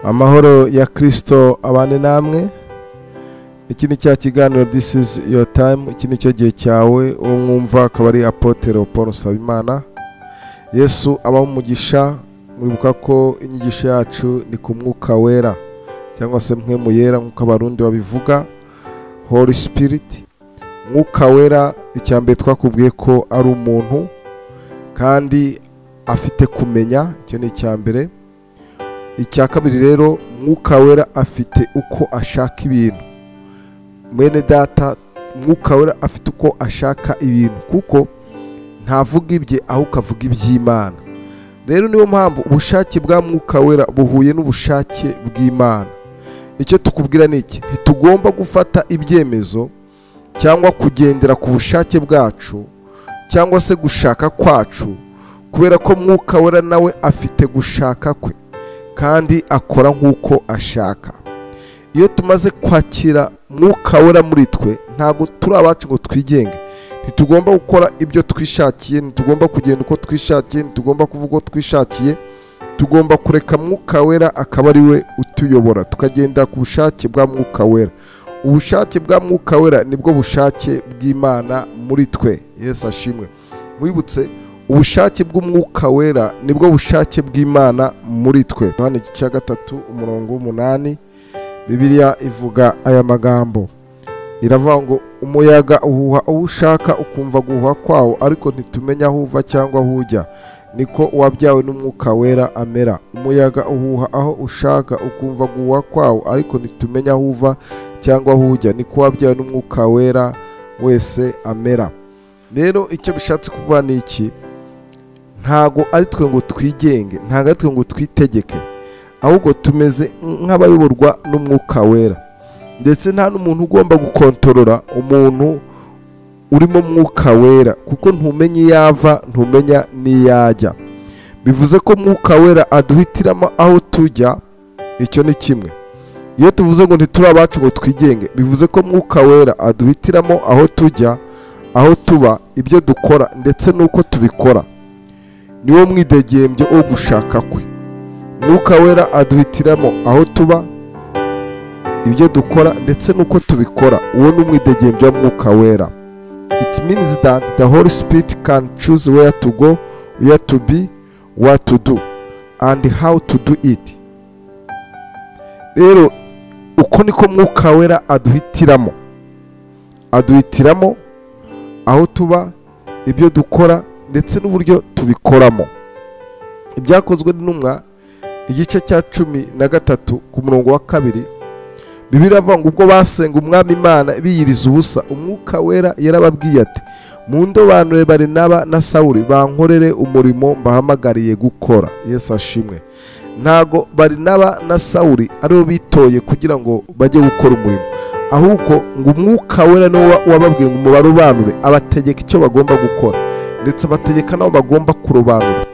amahoro ya kirisito abane namwe iki ni cya kiganiro this is your time iki ni cyo gihe cyawe uwo mwumva akaba ari apotero paul nsabimana yesu aba umugisha mwibuka ko inyigisho yacu ni ku mwuka wera cyangwa se mwe mu yera nk'uko abarundi babivuga holy spirit mwuka wera icya mbere twakubwiye ko ari umuntu kandi afite kumenya icyo ni icya mbere icya kabiri rero mwuka wera afite uko ashaka ibintu mwene data mwuka wera afite uko ashaka ibintu kuko ntavuga ibye ahubwo avuga iby'imana rero niyo mpamvu ubushake bwa mwuka wera buhuye n'ubushake bw'imana icyo tukubwira ni iki ntitugomba gufata ibyemezo cyangwa kugendera ku bushake bwacu cyangwa se gushaka kwacu kubera ko mwuka wera nawe afite gushaka kwe kandi akora nk'uko ashaka iyo tumaze kwakira mwuka wera muri twe ntabwo turi abacu ngo twigenge ntitugomba gukora ibyo twishakiye ntitugomba kugenda uko twishakiye ntitugomba kuvuga uko twishakiye tugomba kureka mwuka wera akaba ari we utuyobora tukagendera ku bushake bwa mwuka wera ubushake bwa mwuka wera nibwo bushake bw'imana muri twe Yesu ashimwe mwibutse ubushake bw'umwuka wera nibwo bushake bw'imana muri twe hano igice cya gatatu umurongo w'umunani bibiliya ivuga aya magambo iravuga ngo umuyaga uhuha uwo ushaka ukumva guhuha kwawo ariko ntitumenya aho uva cyangwa aho ujya niko uwabyawe n'umwuka wera amera umuyaga uhuha aho ushaka ukumva guhuha kwawo ariko ntitumenya aho uva cyangwa aho ujya niko uwabyawe n'umwuka wera wese amera rero icyo bishatse kuvuga ni iki ntago ari twe ngo twigenge ntago ari twe ngo twitegeke ahubwo tumeze nk'abayoborwa n'umwuka wera ndetse nta n'umuntu ugomba gukontorora umuntu urimo mwuka wera kuko ntumenya iyo ava ntumenya n'iyajya bivuze ko mwuka wera aduhitiramo aho tujya icyo ni kimwe iyo tuvuze ngo ntituri abacu ngo twigenge bivuze ko mwuka wera aduhitiramo aho tujya aho tuba ibyo dukora ndetse n'uko tubikora niwo mwidegembyo wo gushaka kwe mwuka wera aduhitiramo aho tuba ibyo dukora ndetse n'uko tubikora uwo ni umwidegembyo wa mwuka wera it means that the holy spirit can choose where to go where to be what to do and how to do it rero uko niko mwuka wera aduhitiramo aduhitiramo aho tuba ibyo dukora ndetse n'uburyo tubikoramo ibyakozwe n'intumwa igice cya cumi na gatatu ku murongo wa kabiri bibiravuga ngo ubwo basenga umwami imana biyiriza ubusa umwuka wera yarababwiye ati mu ndobanure bari naba na sawuri bankorere umurimo mbahamagariye gukora yesu ashimwe ntago bari naba na sawuri aribo bitoye kugira ngo bajye gukora umurimo ahubwo ngo umwuka wera niwo wababwiye ngo mubarobanure abategeka icyo bagomba gukora ndetse bategeka nabo bagomba kurobanura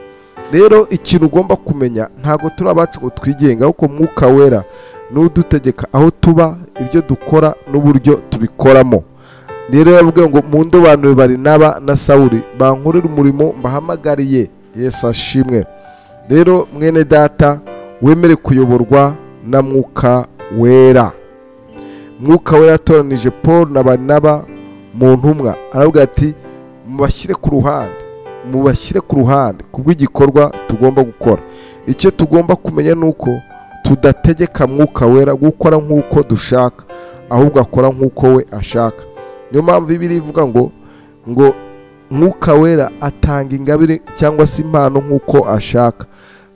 rero ikintu ugomba kumenya ntabwo turi abacu ngo twigenga ahubwo mwuka wera n'udutegeka aho tuba ibyo dukora n'uburyo tubikoramo rero yavuga ngo mu ndobanure bari naba na sawuri bankorera umurimo mbahamagariye yesu ashimwe rero mwene data wemere kuyoborwa na mwuka wera mwuka wera yatoranije paul na barinaba mu ntumwa aravuga ati mubashyire ku ruhande mubashyire ku ruhande kubw'igikorwa tugomba gukora icyo tugomba kumenya ni uko tudategeka mwuka wera gukora nk'uko dushaka ahubwo akora nk'uko we ashaka niyo mpamvu ibi ivuga ngo ngo mwuka wera atanga ingabire cyangwa se impano nk'uko ashaka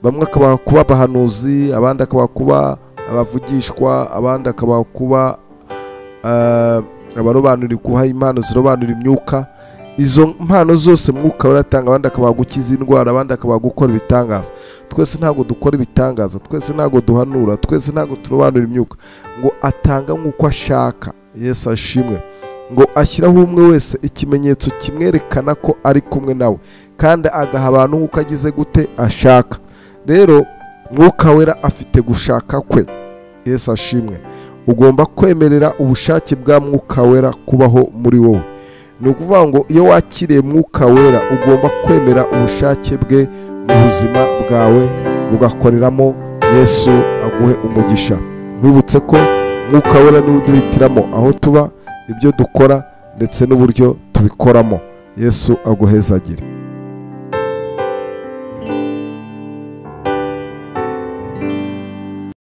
bamwe akabaha kuba abahanuzi abandi akabaha kuba abavugishwa abandi akabaha kuba abarobanurira guha impano zirobanura imyuka izo mpano zose mwuka baratanga abandi akabaha gukiza indwara abandi akabaha gukora ibitangaza twese ntabwo dukora ibitangaza twese ntabwo duhanura twese ntabwo turobanura imyuka ngo atanga nk'uko ashaka yesu ashimwe ngo ashyiraho umwe wese ikimenyetso kimwerekana ko ari kumwe nawe kandi agaha abantu nk'uko agize gute ashaka rero mwuka wera afite gushaka kwe yesu ashimwe ugomba kwemerera ubushake bwa mwuka wera kubaho muri wowe ni ukuvuga ngo iyo wakiriye mwuka wera ugomba kwemera ubushake bwe mu buzima bwawe bugakoreramo yesu agomba uhe umugisha nkwibutse ko mwuka wera niwe uduhitiramo aho tuba ibyo dukora ndetse n'uburyo tubikoramo yesu aguhezagire